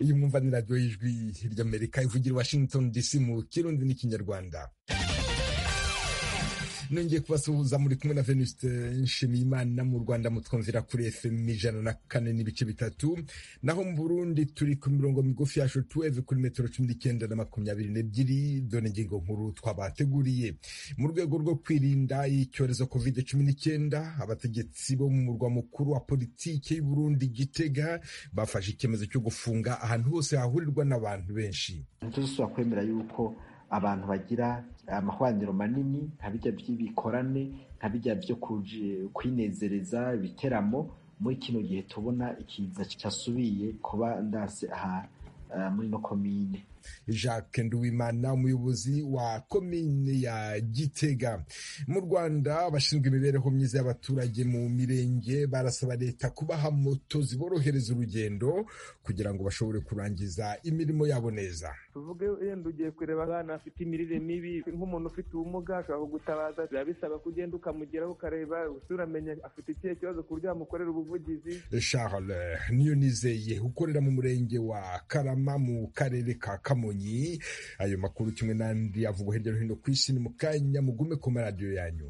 iyi mwumva ni radiyo y'ijwi ry'amerika ivugira i washington dc mu kirundi n'ikinyarwanda nongeye kubasuhuza muri kumwe na venuste nshimiyimana mu rwanda mutwumvira kuri fm ijana na kane n'ibice bitatu naho mu burundi turi ku mirongo migufi yacu tuweve kuri metero cumi n'icyenda na makumyabiri n'ebyiri dore ingingo nkuru twabateguriye mu rwego rwo kwirinda icyorezo covid cumi n'icyenda abategetsi bo mu murwa mukuru wa politiki y'uburundi gitega bafashe icyemezo cyo gufunga ahantu hose hahurirwa n'abantu benshi ntituzasubira kwemera yuko abantu bagira amahwaniro manini nka bijya by'ibikorane nka bijya byo kwinezereza ibiteramo muri kino gihe tubona ikiza cyasubiye kuba ndase aha muri no komine jacques nduwimana umuyobozi wa komine ya gitega mu rwanda abashinzwe imibereho myiza y'abaturage mu mirenge barasaba leta kubaha moto ziborohereza urugendo kugira ngo bashobore kurangiza imirimo yabo neza tuvuge yenda ugiye kureba abana bafite imirire mibi nk'umuntu ufite ubumuga ashobora kugutabaza biba bisaba ko ugenda ukamugeraho ukareba uramenya afite ikihe kibazo ku buryo wamukorera ubuvugizi charles niyo nizeye ukorera mu murenge wa karama mu karere ka kamonyi ayo makuru kimwe n'andi avugwa hirya no hino ku isi ni mu kanya mugume ku maradiyo yanyu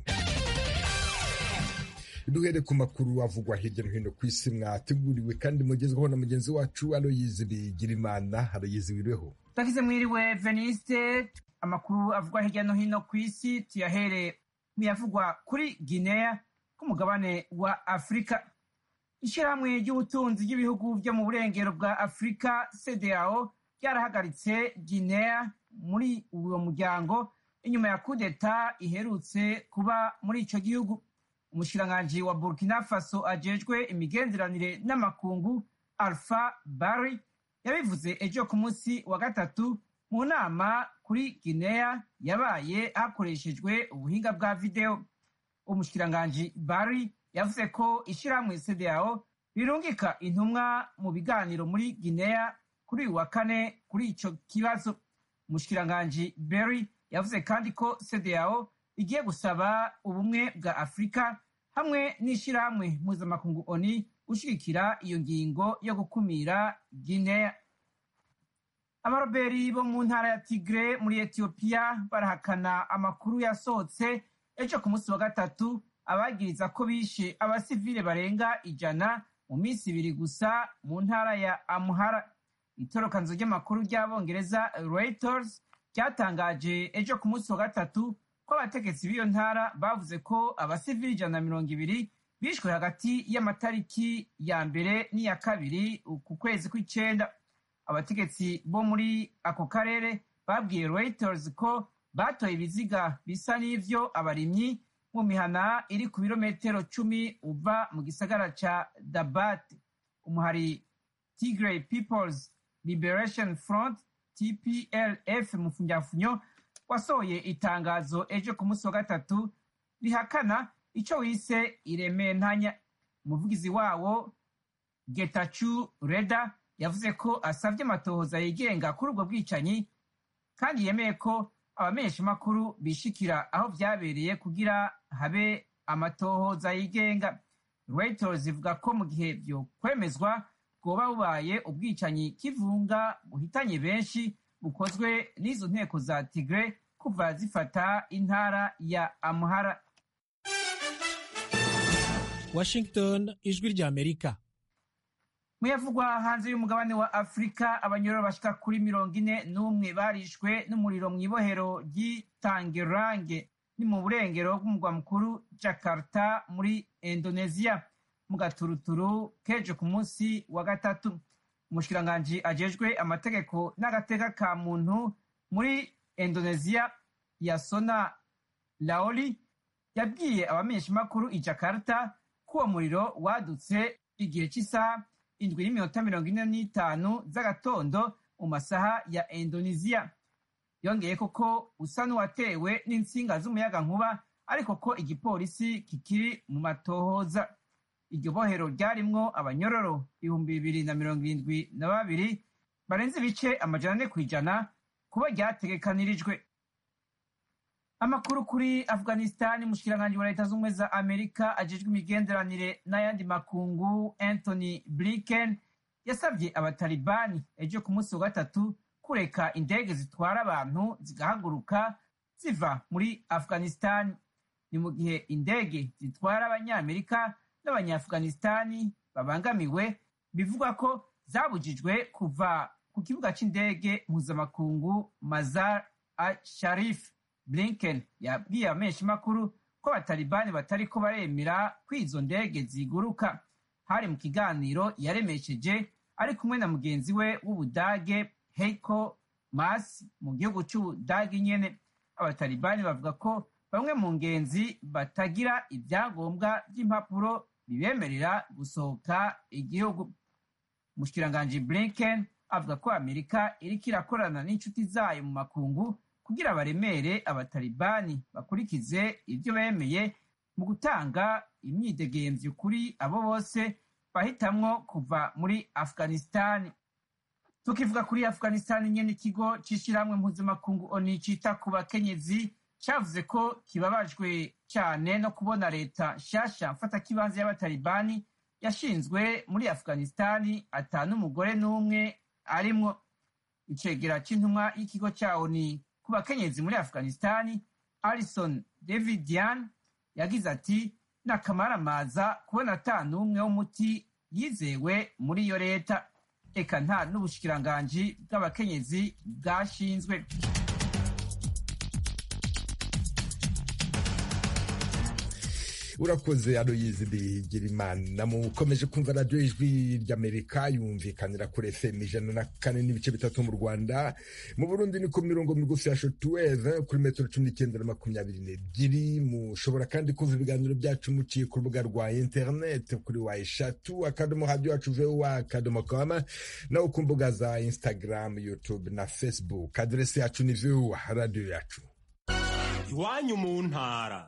duhere ku makuru avugwa hirya no hino ku isi mwateguriwe kandi mugezweho na mugenzi wacu aloyizi bigirimana aloyizi wiriweho twagize mwiriwe veniste amakuru avugwa hirya no hino ku isi tuyahere muyavugwa kuri guinea k'umugabane wa afurika ishyirahamwe ry'ubutunzi ry'ibihugu byo mu burengero bwa afurika cdao ryarahagaritse guinea muri uwo muryango inyuma ya kudeta iherutse kuba muri icyo gihugu umushikiranganji wa burkina faso ajejwe imigenderanire n'amakungu alpha bari yabivuze ejo ku munsi wa gatatu mu nama kuri guinea yabaye hakoreshejwe ubuhinga bwa videwo umushikiranganji bari yavuze ko ishyirahamwe cdao rirungika intumwa mu biganiro muri guinea kuri uyu wa kane kuri icyo kibazo umushikiranganji berry yavuze kandi ko cdao igiye gusaba ubumwe bwa afurika hamwe n'ishyirahamwe mpuzamakungu oni gushyigikira iyo ngingo yo gukumira guinea abaroberi bo mu ntara ya tigre muri etiyopiya barahakana amakuru yasohotse ejo ku munsi wa gatatu abagiriza ko bishe abasivile barenga ijana mu minsi ibiri gusa mu ntara ya amuhara itorokanzo ry'amakuru ry'abongereza reuters ryatangaje ejo ku munsi wa gatatu ko abategetsi b'iyo ntara bavuze ko abasivili ijana na mirongo ibiri bishwe hagati y'amatariki ya mbere n'iya kabiri ku kwezi kw'icenda abategetsi bo muri ako karere babwiye reuters ko batoye ibiziga bisa n'ivyo abarimyi mu mihana iri ku birometero cumi uva mu gisagara ca dabat umuhari tigray peoples liberation front tplf mu funyafunyo wasohoye itangazo ejo ku munsi wa gatatu rihakana ico wise irementanya umuvugizi wawo getachu reda yavuze ko asavye amatohoza yigenga kuri ubwo bwicanyi kandi yemeye ko abamenyeshamakuru bishikira aho vyabereye kugira habe amatohoza yigenga reuters ivuga ko mu gihe vyo kwemezwa bwoba bubaye ubwicanyi kivunga buhitanye benshi bukozwe n'izo nteko za tigre kuva zifata intara ya amuhara washington ijwi rya amerika muyavugwa hanze y'umugabane wa afurika abanyororo bashika kuri mirongo ine n'umwe barishwe n'umuriro mu ibohero ry'itangerange ni mu burengero bw'umugwa mukuru jakarta muri indonesia mu gaturuturu kejo ku munsi wa gatatu umushikiranganji ajejwe amategeko n'agateka ka muntu muri indonesia yasona laoli yabwiye abamenyeshamakuru i jakarta ko uwo muriro wadutse igihe cy'isaha indwi n'iminota mirongo ine n'itanu z'agatondo mu masaha ya indonesia yongeye koko usa n'uwatewe n'insinga z'umuyagankuba ariko ko igipolisi kikiri mu matohoza iryo bohero ryarimwo abanyororo ibihumbi bibiri na mirongo irindwi na babiri barenze ibice amajana ane ku ijana kuba ryategekanirijwe amakuru kuri afghanistan umushikiranganji wa leta z'ubumwe za amerika ajejwe imigenderanire n'ayandi makungu anthony blinken yasabye abatalibani ejo ku munsi wa gatatu kureka indege zitwara abantu zigahaguruka ziva muri afghanistani ni mu gihe indege zitwara abanyamerika n'abanyaafghanistani babangamiwe bivugwa ko zabujijwe kuva ku kibuga cy'indege mpuzamakungu mazar al sharif blinken yabwiye abamenyeshamakuru ko abatalibani batariko baremera ko izo ndege ziguruka hari mu kiganiro yaremesheje ari kumwe na mugenzi we w'ubudage heiko mas mu gihugu cy'ubudage nyene abatalibani bavuga ko bamwe mu ngenzi batagira ibyangombwa by'impapuro bibemerera gusohoka igihugu umushikiranganji blinken avuga ko amerika iriko irakorana n'inshuti zayo mu makungu kugira baremere abatalibani bakurikize ibyo bemeye mu gutanga imyidegemvyo kuri abo bose bahitamwo kuva muri afghanistani tukivuga kuri afghanistani nyene ikigo c'ishirahamwe mpuzamakungu oni cita ku bakenyezi cavuze ko kibabajwe cane no kubona leta nshasha mfatakibanza y'abatalibani yashinzwe muri afghanistani ata n'umugore n'umwe arimwo icegera c'intumwa y'ikigo ca oni ku bakenyezi muri afghanistani alison davidian yagize ati n'akamaramaza kubona ata n'umwe w'umuti yizewe muri iyo leta eka nta n'ubushikiranganji bw'abakenyezi bwashinzwe urakoze aloyizi bigirimana mukomeje kumva radiyo ijwi ry'amerika yumvikanira kuri fm ijana na kane n'ibice bitatu mu rwanda mu burundi ni ku mirongo migufi ya shotuweve kuri metero cumi n'icyenda na makumyabiri n'ebyiri mushobora kandi kumva ibiganiro byacu muciye ku rubuga rwa interineti kuri wa eshatu akadomo radiyo yacu vowa akadomo kama naho ku mbuga za instagram youtube na facebook aderesi yacu ni vowa radiyo yacu iwanyu mu ntara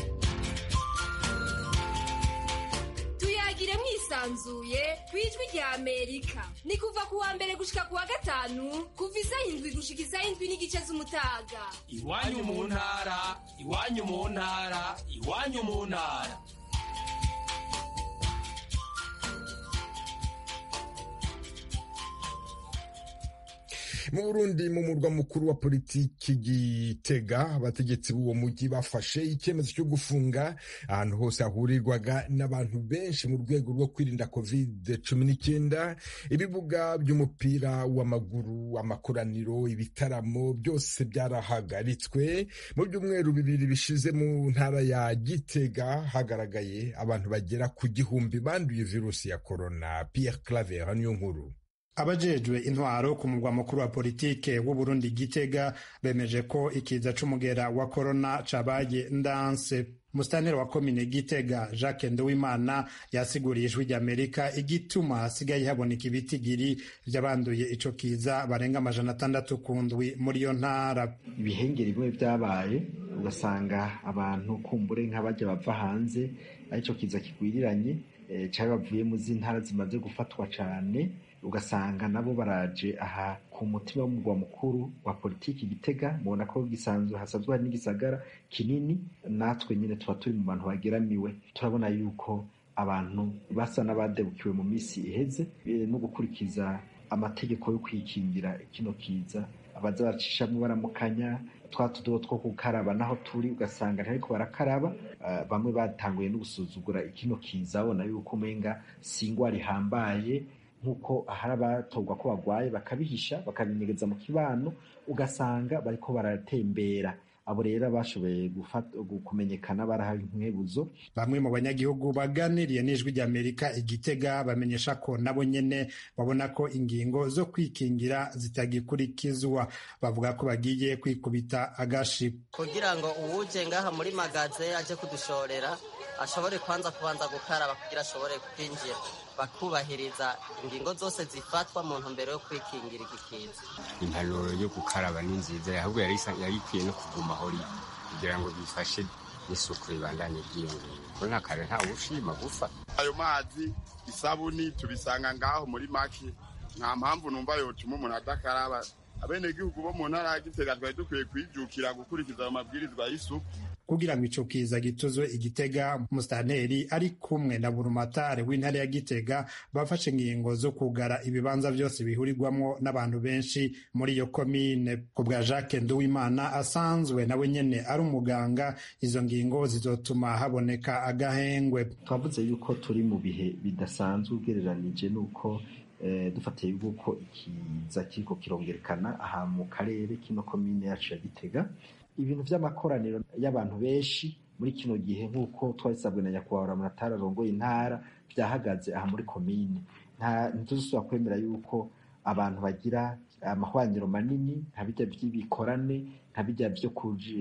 tuyagire mwisanzuye ku ijwi rya amerika ni kuva ku wa mbere gushika ku wa gatanu kuva isaha indwi gushika isaha indwi n'igice z'umutaga iwanyu mu ntara iwanyu mu ntara iwanyu mu ntara mu burundi mu murwa mukuru wa politiki gitega abategetsi b'uwo mujyi bafashe icyemezo cyo gufunga ahantu hose hahurirwaga n'abantu benshi mu rwego rwo kwirinda covid cumi n'icyenda ibibuga by'umupira w'amaguru amakoraniro ibitaramo byose byarahagaritswe mu byumweru bibiri bishize mu ntara ya gitega hagaragaye abantu bagera ku gihumbi banduye virusi ya korona pierre claver niyo nkuru abajejwe intwaro ku murwa mukuru wa politike w'uburundi gitega bemeje ko ikiza c'umugera wa korona cabaye ndanse musitanteri wa komine gitega jacques nduwimana yasiguriye ijwi ry'amerika igituma hasigaye haboneka ibitigiri vy'abanduye ico kiza barenga amajana atandatu ku ndwi muri iyo ntara ibihengeri bimwe vyabaye ugasanga abantu kumbure nk'abaja bava hanze arico kiza kigwiriranye e, cari bavuye mu z'intara zimaze gufatwa cane ugasanga nabo baraje aha ku mutima w'umurwa mukuru wa politiki gitega mubona ko gisanzwe hasanzwe hari n'igisagara kinini natwe nyine tuba turi mu bantu bageramiwe turabona yuko abantu basa n'abadebukiwe mu minsi iheze no gukurikiza amategeko yo kwikingira kino kiza abaza bacishamo baramukanya twa tudobo two gukaraba naho turi ugasanga ntariko barakaraba uh, bamwe batanguye no gusuzugura ikino kiza babona yuko umenga si ingwara ihambaye nk'uko hari abatorwa ko barwaye bakabihisha bakabinyegeza mu kibano ugasanga bariko baratembera abo rero bashoboye kumenyekana barahawe inkwebuzo bamwe mu banyagihugu baganiriye n'ijwi ry'amerika igitega bamenyesha ko nabo nyene babona ko ingingo zo kwikingira zitagikurikizwa bavuga ko bagiye kwikubita agashi kugira ngo uwuje ngaha muri magaze aje kudushorera ashobore kwanza kubanza gukaraba kugira ashobore kwinjira bakubahiriza ingingo zose zifatwa mu ntumbero yo kwikingira igikiza impanuro yo gukaraba ni nziza ahubwo yari ikwiye no kuguma aho iri kugira ngo bifashe n'isuku ribandanye ryiyongera ko nta kare nta ushima gufa ayo mazi isabuni tubisanga ngaho muri make nta mpamvu numva yotuma umuntu adakaraba abenegihugu bo mu ntara ya gitega twari dukwiye kwijukira gukurikiza ayo mabwirizwa y'isuku kugira ngo ico kiza gituzwe igitega musitanteri ari kumwe na burumatare w'intara ya gitega bafashe ingingo zo kugara ibibanza vyose bihurirwamwo n'abantu benshi muri iyo komine ku bwa jacques nduwimana asanzwe nawe nyene ari umuganga izo ngingo zizotuma haboneka agahengwe twavuze yuko turi mu bihe bidasanzwe ugereranije n'uko dufatiye yuko ikiza kiriko kirongerekana aha mu karere kino komine yacu ya gitega ibintu vy'amakoraniro y'abantu benshi muri kino gihe nk'uko twabisabwe na nyakubahwa munatari arongoye intara vyahagaze aha muri komine ntituzosubira kwemera yuko abantu bagira amahwaniro manini nka bijya vy'ibikorane nka bijya vyo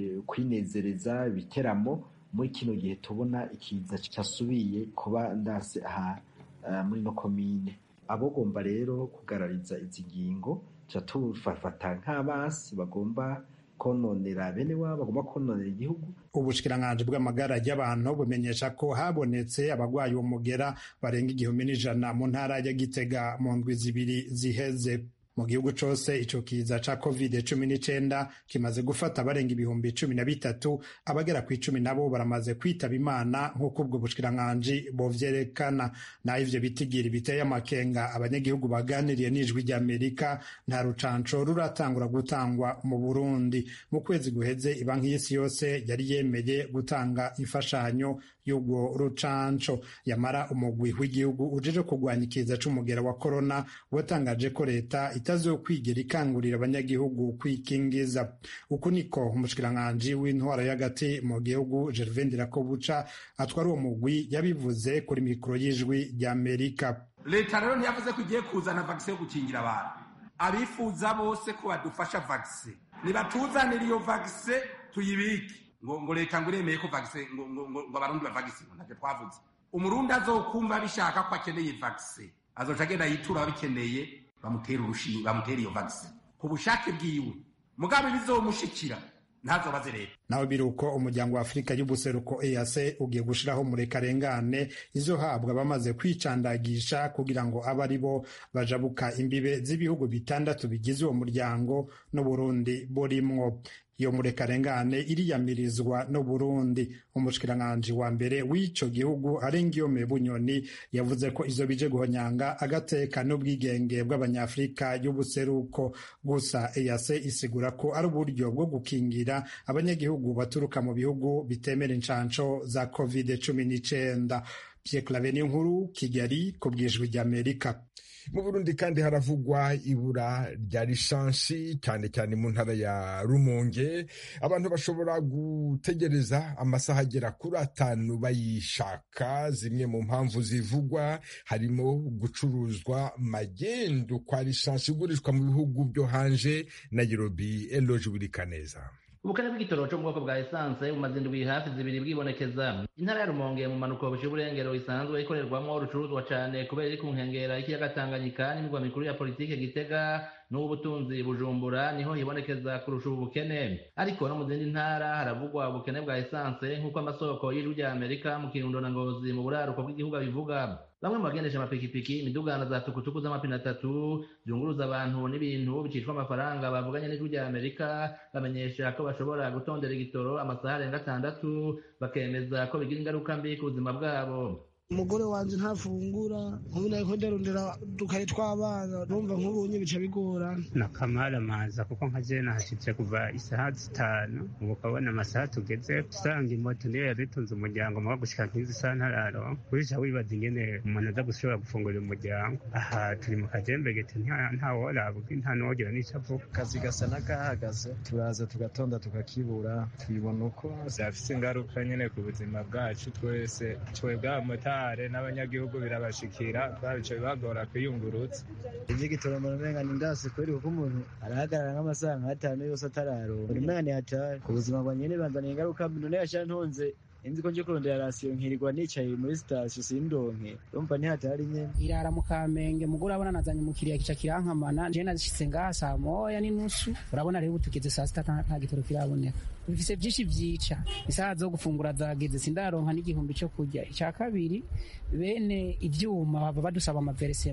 kwinezereza ibiteramo muri kino gihe tubona ikiza cyasubiye kuba ndase aha muri no komine abogomba rero kugarariza izi ngingo tuca tufafata nk'abasi bagomba kononera bene wabo bagomba kononera igihugu ubushikiranganji bw'amagara y'abantu bumenyesha ko habonetse abagwayi umugera barenga igihumbi n'ijana mu ntara ya gitega mu ndwi zibiri ziheze mu gihugu cose ico kiza ca covid cumi n'icenda kimaze gufata abarenga ibihumbi cumi na bitatu abagera ku icumi nabo baramaze kwitaba imana nk'uko ubwo bushikiranganji bovyerekana naho ivyo bitigiri biteye amakenga abanyagihugu baganiriye n'ijwi ry'amerika nta rucanco ruratangura gutangwa mu burundi mu kwezi guheze ibanki y'isi yose yari yemeye gutanga imfashanyo y'urwo rucanco yamara umugwi w'igihugu ujeje kurwanya ikiza c'umugera wa korona watangaje ko leta itazokwigera ikangurira abanyagihugu kwikingiza uku niko umushikiranganji w'intwara y'agati mu gihugu gervain ndirakobuca atwara uwo mugwi yabivuze kuri mikoro y'ijwi ry'amerika leta rero ntiyavuze ko igiye kuzana vagisi yo gukingira abantu abifuza bose ko badufasha vagisi nibatuzanire iyo vagisi tuyibike ngo ngo leta ngo iremeye ko vagisi ngo ngo ngo abarundi bavagisi ngo ntacyo twavuze umurundi azokumva bishaka ko akeneye vagisi azoca agenda yitura ababikeneye bamutera urushinge bamutera iyo vagisi ku bushake bwiwe mugabe bizomushikira ntazobaze leta naho biri uko umuryango wa afurika y'ubuseruko ease ugiye gushiraho murekarengane izohabwa bamaze kwicandagisha kugira ngo abe ari bo bajabuka imbibe z'ibihugu bitandatu bigize uwo muryango n'uburundi burimwo iyo murekarengane iriyamirizwa no Burundi umushikiranganji wa mbere w'ico gihugu Arengiyome Bunyoni yavuze ko izo bije guhonyanga agateka n'ubwigenge bw'abanyafrika y'ubuseruko gusa EAC isigura ko ari uburyo bwo gukingira abanyagihugu baturuka mu bihugu bitemera incanco za covid cumi n'icenda Pierre Claver nkuru Kigali ku bwijwi ry'Amerika mu burundi kandi haravugwa ibura rya lisansi cyane cyane mu ntara ya rumonge abantu bashobora gutegereza amasaha agera kuri atanu bayishaka zimwe mu mpamvu zivugwa harimo gucuruzwa magendu kwa lisansi igurishwa mu bihugu byo hanze nairobi eloge burikaneza ubukene bw'igitoro cyo mu bwoko bwa esanse bumaze indwi hafi zibiri bwibonekeza intara ya rumonge mu manuko buciye uburengero isanzwe ikorerwamo urucuruzwa cyane kubera iri ku nkengera y'ikiyaga tanganyika n'imirwa mikuru ya politike gitega n'ubutunzi bujumbura niho hibonekeza kurusha ubu bukene ariko no mu zindi ntara haravugwa ubukene bwa esanse nk'uko amasoko y'ijwi rya amerika mu kirundo na ngozi mu buraruko bw'igihugu abivuga bamwe mu bagendesha amapikipiki imidugano za tukutuku z'amapine atatu zunguruza abantu n'ibintu bicishwa amafaranga bavuganye n'ijwi rya amerika bamenyesha ko bashobora gutondera igitoro amasaha arenga atandatu bakemeza ko bigira ingaruka mbi ku buzima bwabo umugore wanje ntafungura nkubu nariko ndarondera udukaye tw'abana numva nk'ubunye bica bigorana nakamara maza kuko nka je nahashitse kuva isaha zitanu ubu ukabona amasaha tugeze usanga imoto niyo yaritunze umuryango muga gushika nk'izi saha ntararo urisha wibaza ingene umuntu aza gushobora gufungurira umuryango aha turi mu kajembegete ntaworabwa nta n'uwogira n'ico avuga akazi gasa n'akahagaze turaza tugatonda tukakibura tubibona uko vyafise ingaruka nyene ku buzima bwacu twese twebwe abamotari n'abanyagihugu birabashikira babico bibagora kwiyungurutsa ivy'igitoro mbona umenga ni ndasi kweri kuko umuntu arahagarara nk'amasaha nk'atanu yose atararonka umenga ni hatari ubuzima bwa nyene banzaniye ingaruka mbi none yasha ntonze inzi ko nje kurondera rasiyo nkirirwa nicaye muri sitasiyo sindonke urumva ntihatari nyene irara mu kamenge mugore urabona nazanye umukiriya kica kirankamana je nazishitse ngaha saa moya n'inusu urabona rero ubu tugeze saa sita nta gitoro kiraboneka bifise vyinshi vyica isaha zo gufungura zageze sindaronka n'igihumbi co kurya ica kabiri bene ivyuma baba badusaba amaveresema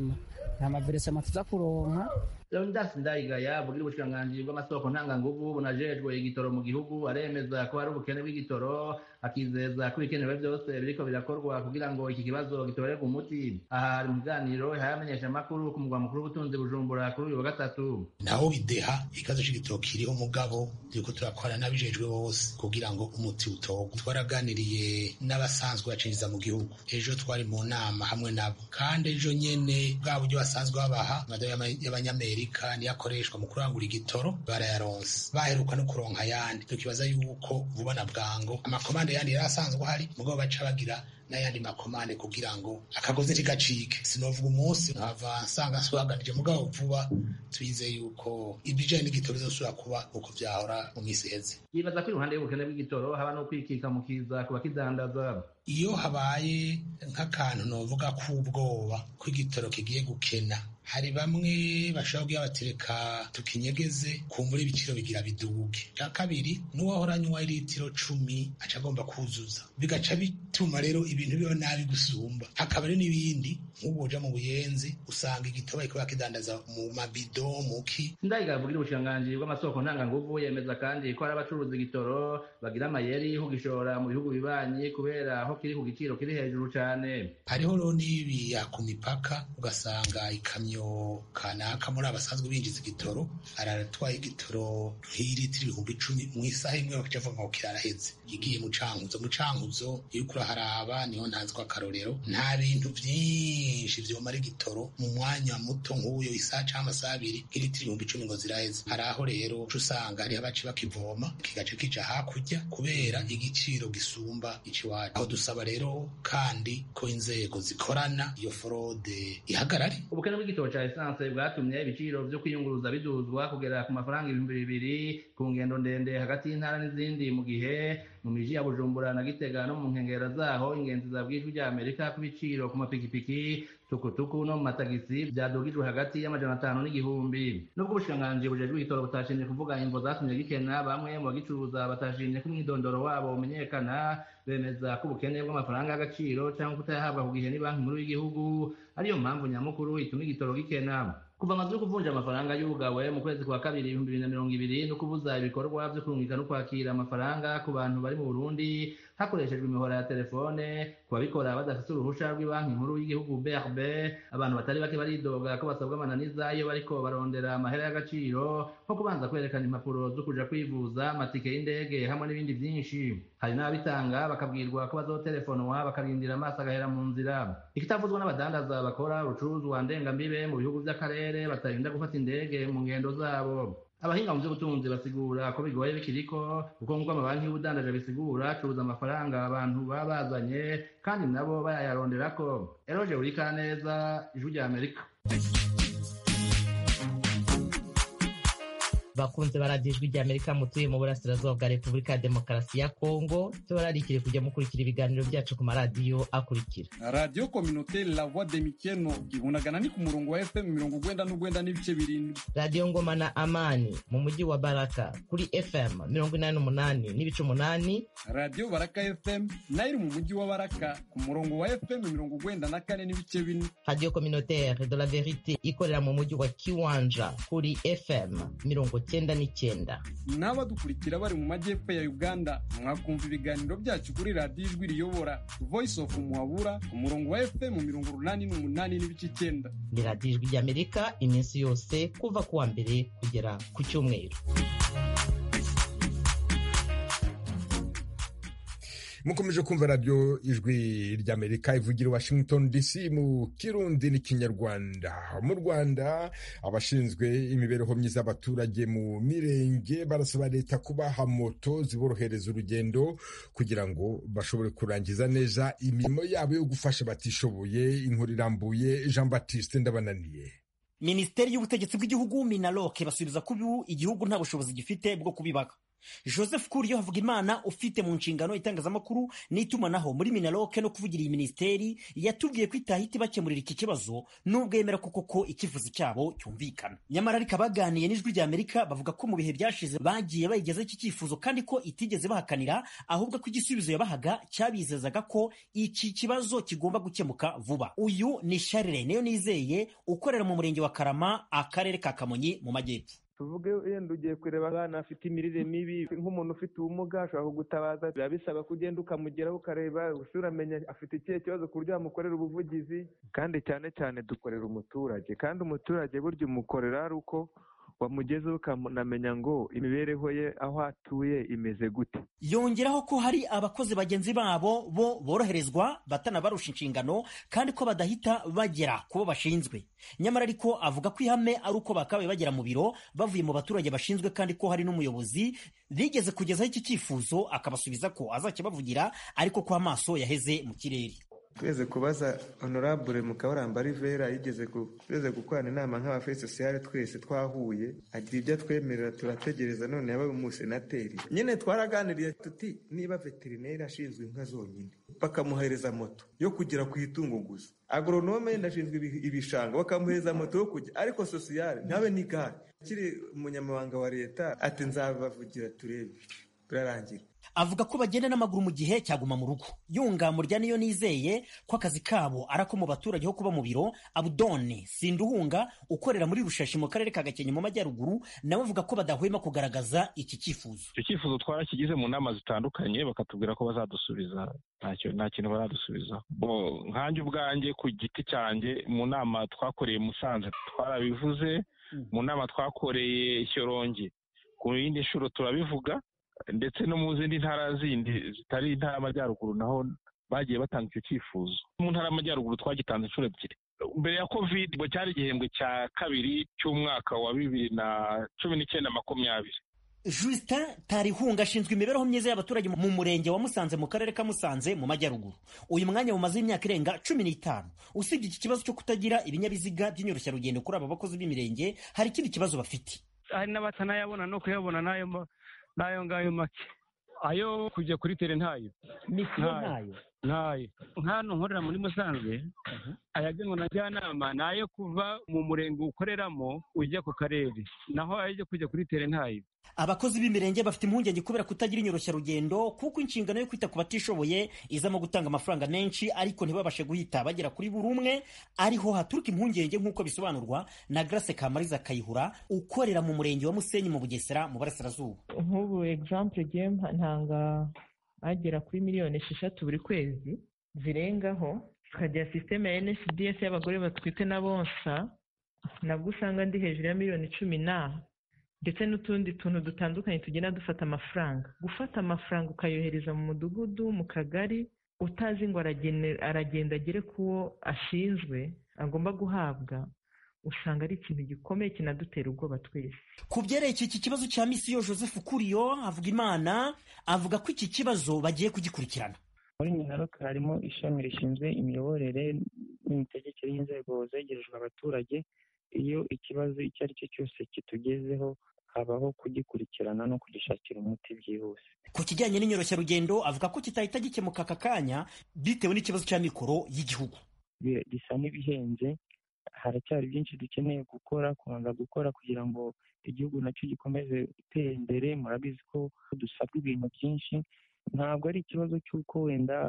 nta maveresema tuza kuronka leonidas ndayigaya avugira ubushikiranganji bw'amasoko ntanganguvu bunajejwe igitoro mu gihugu aremeza ko hari ubukene bw'igitoro akizeza ko ibikenewe byose biriko birakorwa kugira ngo iki kibazo gitorerwe umuti aha hari mu biganiro hayamenyesha amakuru ku mugwa mukuru w'ubutunzi bujumbura kuri uyu wa gatatu naho bideha ikibazo c'igitoro kiriho mugabo turiko turakora n'abijejwe bose kugira ngo umuti utorwe twaraganiriye n'abasanzwe bacinjiza mu gihugu ejo twari mu nama hamwe nabo kandi ejo nyene bwa buryo basanzwe babaha amadolari y'abanyamerika niyo akoreshwa mu kurangura igitoro barayaronse baheruka no kuronka ayandi tukibaza yuko vuba na bwango amakomande yandi yari asanzwe ahari mugabo baca bagira n'ayandi makomande kugira ngo akagozi ntigacike sinovuga umunsi nkava nsanga nsobaganije mugabo vuba twizeye yuko ibijanye n'igitoro bizosubira kuba uko vyahora mu misi iheze yibaza ko iruhande y'ubukene bw'igitoro haba no kwikika mu kiza ku bakidandaza iyo habaye nk'akantu novuga k'ubwoba ko igitoro kigiye gukena hari bamwe bashobora kugira batereka tukinyegeze kumbura ibiciro bigira biduge cya kabiri n'uwahora anywa litiro cumi aca agomba kuzuza bigaca bituma rero ibintu biba nabi gusumba hakaba rero n'ibindi nk'ubu uja mu buyenzi usanga igitoro bariko bakidandaza mu mabido muki ndayiga avugira ubushikiranganji bw'amasoko ntanganguvu yemeza kandi ko hari abacuruza igitoro bagira amayeri kugishora mu bihugu bibanyi kubera aho kiri ku giciro kiri hejuru cane hariho rero n'ibiya ku mipaka ugasanga ikamyo kanaka muri abasanzwe binjiza igitoro aratwaye igitoro nk'ilitiro ibihumbi icumi mu isaha imwe bakaca bavuga ngo kiraraheze igiye mu cankuzo mu cankuzo iyo uriko uraharaba niho ntanzwe akarorero nta bintu vyinshi vyomara igitoro mu mwanya muto nk'uyo isaha canke amasaha abiri nk'ilitiro ibihumbi icumi ngo ziraheze hari aho rero uca usanga hariho abaci bakivoma kigaca kija hakurya kubera igiciro gisumba iciwacu aho dusaba rero kandi ko inzego zikorana iyo forode ihagarare ubukene bw'igitoro ca esanse bwatumye ibiciro vyo kwiyunguruza biduzwa kugera ku mafaranga ibihumbi bibiri ku ngendo ndende hagati y'intara n'izindi mu gihe mu miji ya bujumbura na gitega no mu nkengera zaho ingenzi zabwijwe rya amerika ku biciro ku mapikipiki tukutuku no mu matagisi vyadugijwe hagati y'amajana atanu n'igihumbi nubwo ubushikiranganji bujejwe igitoro butashimye kuvuga imvo zatumye gikena bamwe mu bagicuruza batashimye ko umwidondoro wabo umenyekana bemeza ko ubukene bw'amafaranga y'agaciro cyangwa kutayahabwa ku gihe ni banki nkuru y'igihugu ariyo mpamvu nyamukuru ituma igitoro gikena kuva amazu yo kuvunja amafaranga y'ubugawe mu kwezi kwa kabiri ibihumbi bibiri na mirongo ibiri no kubuza ibikorwa vyo kurungika no kwakira amafaranga ku bantu bari mu burundi hakoreshejwe imihora ya telefone ku babikora badafite uruhusha rw'ibanki nkuru y'igihugu brb abantu batari bake baridoga ko basabwa amananiza iyo bariko barondera amahera y'agaciro nko kubanza kwerekana impapuro zo kuja kwivuza amatike y'indege hamwe n'ibindi vyinshi hari n'ababitanga bakabwirwa ko bazotelefonwa bakarindira amaso agahera mu nzira ikitavuzwa n'abadandaza bakora urucuruzwa ndengambibe mu bihugu vy'akarere batarinda gufata indege mu ngendo zabo abahinga mu by'ubutunzi basigura ko bigoye bikiriko kuko nk'uko amabanki y'ubudandaje bisigura acuruza amafaranga abantu baba bazanye kandi nabo bayayaronderako eroje urika neza ijwi rya amerika bakunze baradiyo ijwi rya amerika mutuye mu burasirazuba bwa repubulika ya demokarasi ya kongo tubararikire kujya mukurikira ibiganiro byacu ku maradiyo akurikira radiyo kominoteri la voix de mikeno ibunagana ni ku murongo wa fm mirongo ugwenda n'ugwenda n'ibice birindwi radiyo ngoma na amani mu mujyi wa baraka kuri fm mirongo inani n'umunani n'ibice umunani radiyo baraka fm nayo iri mu mujyi wa baraka ku murongo wa fm mirongo ugwenda na kane n'ibice bine radiyo communautaire de la verite ikorera mu mujyi wa kiwanja kuri fm mirongo cyenda n'icyenda n'abadukurikira bari mu majyepfo ya uganda mwakumva ibiganiro byacu kuri radiyo ijwi riyobora voice of muhabura ku murongo wa fm mirongo urunani n'umunani n'ibice icyenda ni radiyo ijwi ry'amerika iminsi yose kuva ku wa mbere kugera ku cyumweru mukomeje kumva radiyo ijwi ry'amerika ivugira washington dc mu kirundi n'ikinyarwanda mu rwanda abashinzwe imibereho myiza y'abaturage mu mirenge barasaba leta kubaha moto ziborohereza urugendo kugira ngo bashobore kurangiza neza imirimo yabo yo gufasha abatishoboye inkuru irambuye jean baptiste ndabananiye minisiteri y'ubutegetsi bw'igihugu minaloke basubiza ko ubu igihugu nta bushobozi gifite bwo kubibaka joseph kuriyo havugimana ufite mu nshingano itangazamakuru n'itumanaho muri minaroke no kuvugira iyi minisiteri yatubwiye ko itahita ibakemurira iki kibazo nubwo yemera ko koko icyifuzo cyabo cyumvikana nyamara ariko abaganiye n'ijwi rya amerika bavuga ko mu bihe byashize bagiye bayigezaho iki cyifuzo kandi ko itigeze bahakanira ahubwo ko igisubizo yabahaga cyabizezaga ko iki kibazo kigomba gukemuka vuba uyu ni sharire niyo nizeye ukorera mu murenge wa karama akarere ka kamonyi mu majyepfo tuvuge yenda ugiye kureba abana afite imirire mibi nk'umuntu ufite ubumuga ashobora kugutabaza biba bisaba ko ugenda ukamugeraho ukareba gusa uramenya afite ikihe kibazo ku buryo wamukorera ubuvugizi kandi cyane cyane dukorera umuturage kandi umuturage burya umukorera ari uko wamugezeho ukanamenya ngo imibereho ye aho atuye imeze gute yongeraho ko hari abakozi bagenzi babo bo boroherezwa batanabarusha inshingano kandi ko badahita bagera ku bo bashinzwe nyamara ariko avuga ko ihame ari uko bakabaye bagera mu biro bavuye mu baturage bashinzwe kandi ko hari n'umuyobozi bigeze kugezaho iki cyifuzo akabasubiza ko azakibavugira ariko ko amaso yaheze mu kirere tweze kubaza honorable mukabaramba rivera yigeze tweze gukorana inama nk'abaferi sosiyale twese twahuye agira ibyo atwemerera turategereza none yabaye umusenateri nyine twaraganiriye tuti niba veterineri ashinzwe inka zonyine bakamuhereza moto yo kugera ku itungo gusa agoronome yenda ashinzwe ibishanga bakamuhereza moto yo kujya ariko sosiyale ntabe n'igare akiri umunyamabanga wa leta ati nzabavugira turebe birarangira avuga ko bagenda n'amaguru mu gihe cyaguma mu rugo yunga murya niyo nizeye ko akazi kabo ari ako mu baturage ho kuba mu biro abudone sinduhunga ukorera muri rushashi mu karere ka gakenke mu majyaruguru nawe avuga ko badahwema kugaragaza iki cyifuzo icyo cyifuzo twarakigize mu nama zitandukanye bakatubwira ko bazadusubiza ntacyo nta kintu baradusubiza nkanjye ubwanjye ku giti cyanjye mu nama twakoreye musanze twarabivuze mu nama twakoreye shyorongi ku yindi nshuro turabivuga ndetse no mu zindi ntara zindi zitari intara y'amajyaruguru naho bagiye batanga icyo cyifuzo mu ntara y'amajyaruguru twagitanze inshuro ebyiri mbere ya covid ngo cyari igihembwe cya kabiri cy'umwaka wa bibiri na cumi n'icyenda makumyabiri Justin Tarihunga ashinzwe imibereho myiza y'abaturage mu murenge wa Musanze mu karere ka Musanze mu majyaruguru uyu mwanya mumaze imyaka irenga cumi n'itanu usibye iki kibazo cyo kutagira ibinyabiziga by'inyoroshya kuri aba bakozi b'imirenge hari ikindi kibazo bafite hari n'abatanayabona no kuyabona n'ayo n'ayo ngayo make ayo kujya kuri tere ntayo misiyo ntayo ntayo nk'hano nkorera muri musanze ayagenwa na njyanama ni ayo kuva mu murenge ukoreramo ujya ku karere naho ayo kujya kuri tere ntayo abakozi b'imirenge bafite impungenge kubera kutagira inyoroshya kuko inshingano yo kwita ku batishoboye izamo gutanga amafaranga menshi ariko ntibabashe guhita bagera kuri buri umwe ariho haturuka impungenge nk'uko bisobanurwa na Grace Kamariza Kayihura ukorera mu murenge wa Musenyi mu Bugesera mu Burasirazuba nk'ubu example giye ntanga agera kuri miliyoni esheshatu buri kwezi zirengaho tukagira sisiteme ya NSDS y'abagore batwite na bonsa nabwo usanga ndi hejuru ya miliyoni cumi na ndetse n'utundi tuntu dutandukanye tugenda dufata amafaranga gufata amafaranga ukayohereza mu mudugudu mu kagari utazi ngo aragenda agere ku wo ashinzwe agomba guhabwa usanga ari ikintu gikomeye kinadutera ubwoba twese ku byerekeye iki kibazo cya misiyo joseph kuriyo avuga imana avuga ko iki kibazo bagiye kugikurikirana muri minaroke harimo ishami rishinzwe imiyoborere n'imitegekere y'inzego zegerejwe abaturage iyo ikibazo icyo ari cyo cyose kitugezeho habaho kugikurikirana no kugishakira umuti byihuse ku kijyanye n'inyoroshya avuga ko kitahita gikemuka aka kanya bitewe n'ikibazo cya mikoro y'igihugu bisa n'ibihenze haracyari byinshi dukeneye gukora kubanza gukora kugira ngo igihugu nacyo gikomeze gutera imbere murabizi ko dusabwa ibintu byinshi ntabwo ari ikibazo cy'uko wenda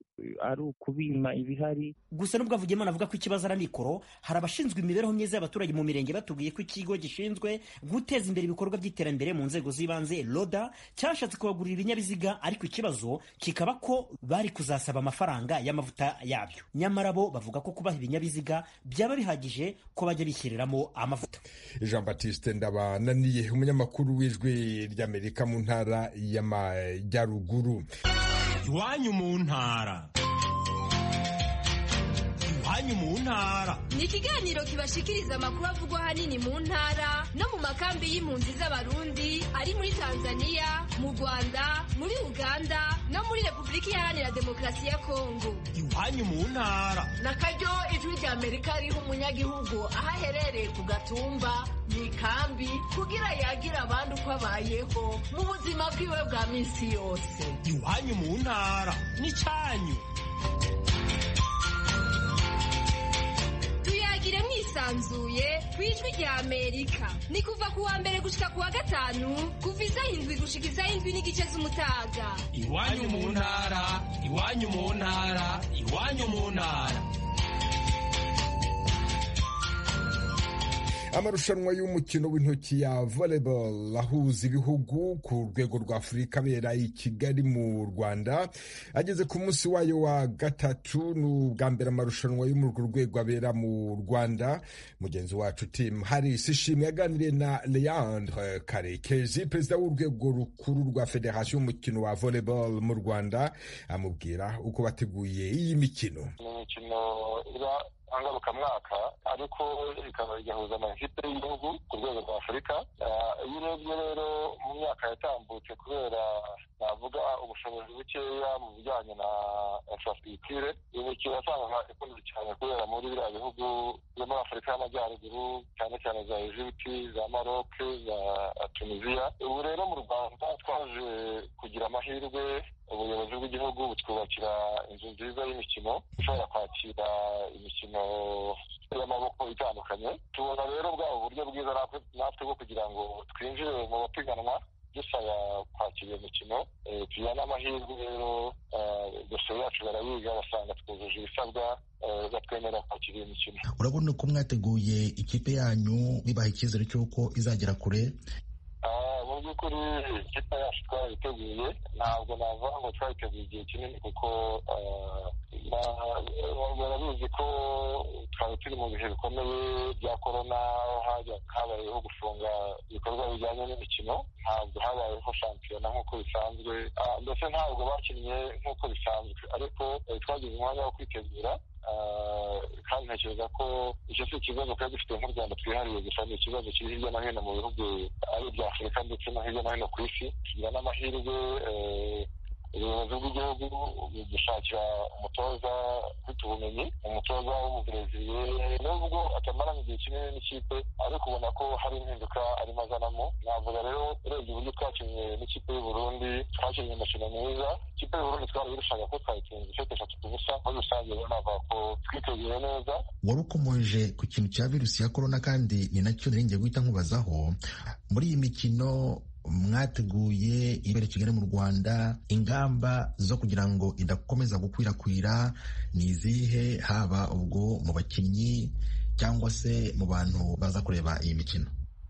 ari ukubima ibihari gusa nubwo Havugimana avuga ko ikibazo ari amikoro hari abashinzwe imibereho myiza y'abaturage mu mirenge batubwiye ko ikigo gishinzwe guteza imbere ibikorwa by'iterambere mu nzego z'ibanze roda cyashatse kubagurira ibinyabiziga ariko ikibazo kikaba ko bari kuzasaba amafaranga y'amavuta yabyo nyamara bo bavuga ko kubaha ibinyabiziga byaba bihagije ko bajya bishyiriramo amavuta jean batiste ndabananiye umunyamakuru w'ijwi ry'amerika mu ntara y'amajyaruguru iwanyu mu ntara iwanyu mu ntara ni ikiganiro kibashikiriza amakuru avugwa ahanini mu ntara no mu makambi y'impunzi z'abarundi ari muri tanzania mu rwanda muri uganda no muri repubulika iharanira demokarasi ya kongo iwanyu mu ntara na karyo ijwi rya amerika riha umunyagihugu aho aherereye ku gatumba mu ikambi kugira yagira abandi uko abayeho mu buzima bwiwe bwa minsi yose iwanyu mu ntara n'icyanyu tuyagire mwisanzuye ku ijwi rya amerika ni kuva ku wa mbere gushika ku wa gatanu kuva isaha indwi gushika isaha indwi n'igice z'umutaga iwanyu mu ntara iwanyu mu ntara iwanyu mu ntara amarushanwa y'umukino w'intoki ya volleyball ahuza ibihugu ku rwego rwa afurika abera i kigali mu rwanda ageze ku munsi wayo wa gatatu ni ubwa mbere amarushanwa yo muri urwo rwego abera mu rwanda mugenzi wacu tim haris ishimwe yaganiriye na leandre karekezi perezida w'urwego rukuru rwa federasiyo y'umukino wa volleyball mu rwanda amubwira uko bateguye iyi mikino ni imikino iba ngarukamwaka ariko ikaba igahuza amakipe y'igihugu ku rwego rwa afurika iyo urebye rero mu myaka yatambutse kubera navuga ubushobozi bukeya mu bijyanye na infrastructure iyi mikino wasangaga ikunzwe cyane kubera muri biriya bihugu byo muri afurika y'amajyaruguru cyane cyane za egiputi za maroc za tunisiya ubu rero mu rwanda twaje kugira amahirwe ubuyobozi bw'igihugu butwubakira inzu nziza y'imikino ishobora kwakira imikino y'amaboko itandukanye tubona rero bwaba uburyo bwiza natwe bwo kugira ngo twinjire mu bapiganwa dusaba kwakira iyo mikino tugira n'amahirwe rero dosiye yacu barayiga basanga twujuje ibisabwa batwemerera kwakira iyo mikino urabona ko mwateguye ikipe yanyu bibaha icyizere cy'uko izagera kure mu by'ukuri ikipe yacu twarayiteguye ntabwo navuga ngo twayiteguye igihe kinini kuko barabizi ko twari turi mu bihe bikomeye bya korona habayeho gufunga ibikorwa bijyanye n'imikino ntabwo habayeho shampiyona nk'uko bisanzwe ndetse ntabwo bakinnye nk'uko bisanzwe ariko twagize umwanya wo kwitegura kandi ntekereza ko icyo si ikibazo twari dufite nk'u rwanda twihariye gusa ni ikibazo kiri hirya no hino mu bihugu ari ibya afurika ndetse no hirya no hino ku isi tugira n'amahirwe ubuyobozi bw'igihugu gushakira umutoza ufite ubumenyi umutoza w'umubreziliye nubwo atamaranye igihe kinini n'ikipe ariko ubona ko hari impinduka arimo azanamo navuga rero urebye uburyo twakinnye n'ikipe y'uburundi twakinnye umukino mwiza ikipe y'uburundi twari irushaga ko twayitsinze isete eshatu ku busa muri rusange rero navuga ko twiteguye neza wari ukomoje ku kintu cya virusi ya korona kandi ni nacyo nari ngiye guhita nkubazaho muri iyi mikino mwateguye ibere kigali mu rwanda ingamba zo kugira ngo idakomeza gukwirakwira ni izihe haba ubwo mu bakinnyi cyangwa se mu bantu baza kureba iyi mikino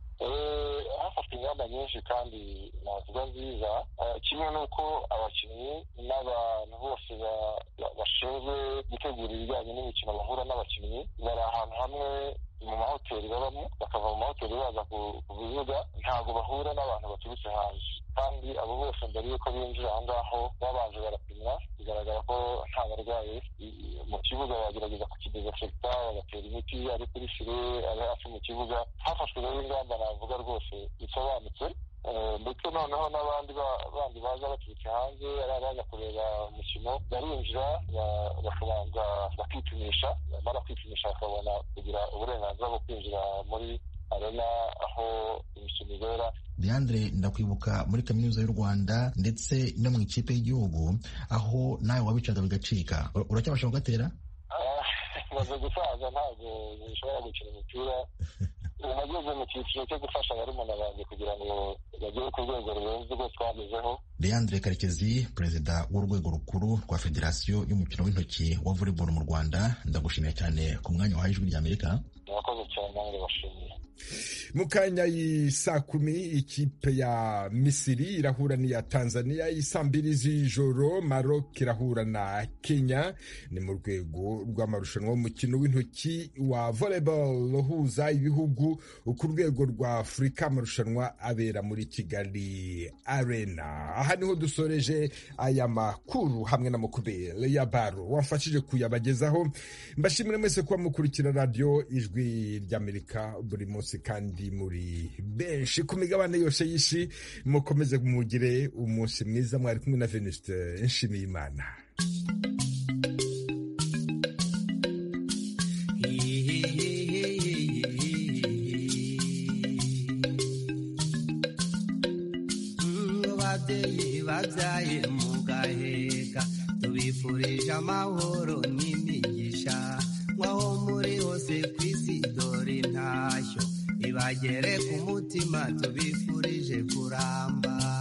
hafashwe ingamba nyinshi kandi navuga nziza kimwe n'uko abakinnyi n'abantu bose bashinzwe gutegura ibijyanye n'imikino bahura n'abakinnyi bari ahantu hamwe mu mahoteli babamo bakava mu mahoteli baza ku bibuga ntabwo bahura n'abantu baturutse hanze kandi abo bose mbere y'uko binjira aho ngaho babanje barapimwa bigaragara ko nta barwayi mu kibuga bagerageza kukidezinfekta bagatera imiti ari kuri fire ari hafi mu kibuga hafashwe rero ingamba navuga rwose bisobanutse ndetse noneho n'abandi bandi baza baturutse hanze ari abaza kureba umukino barinjira bakabanza bakipimisha bamara kwipimisha bakabona kugira uburenganzira bwo kwinjira muri arena aho imikino ibera leandre ndakwibuka muri kaminuza y'u rwanda ndetse no mu ikipe y'igihugu aho nawe wabicaga bigacika uracyabasha kugatera maze gusaza ntabwo bishobora gukina umupira nageze mu cyiciro cyo gufasha barumuna banjye kugira ngo bagere ku rwego rurenze urwo twagezeho leandre karekezi perezida w'urwego rukuru rwa federasiyo y'umukino w'intoki wa volleyball mu rwanda ndagushimiye cyane ku mwanya wahaye ijwi ry'amerika murakoze cyane nange bashimiye mu kanya y'isaa kumi ikipe ya misiri irahura n'iya tanzania isaa mbiri z'ijoro marok irahura na kenya ni mu rwego rw'amarushanwa y'umukino w'intoki wa volleyball uhuza ibihugu ku rwego rwa afurika amarushanwa abera muri kigali arena aha niho dusoreje aya makuru hamwe na mukubere ya baro wamfashije kuyabagezaho mbashimire mwese kuba mukurikira radiyo ijwi ry'amerika buri munsi munsi kandi muri benshi ku migabane yose y'isi mukomeze mugire umunsi mwiza mwari kumwe na venuste nshimiyimana babyeyi babyaye mugaheka tubifurije amahoro n'imigisha nk'aho muri hose ku isi dore intashyo ibagere ku mutima tubifurije kuramba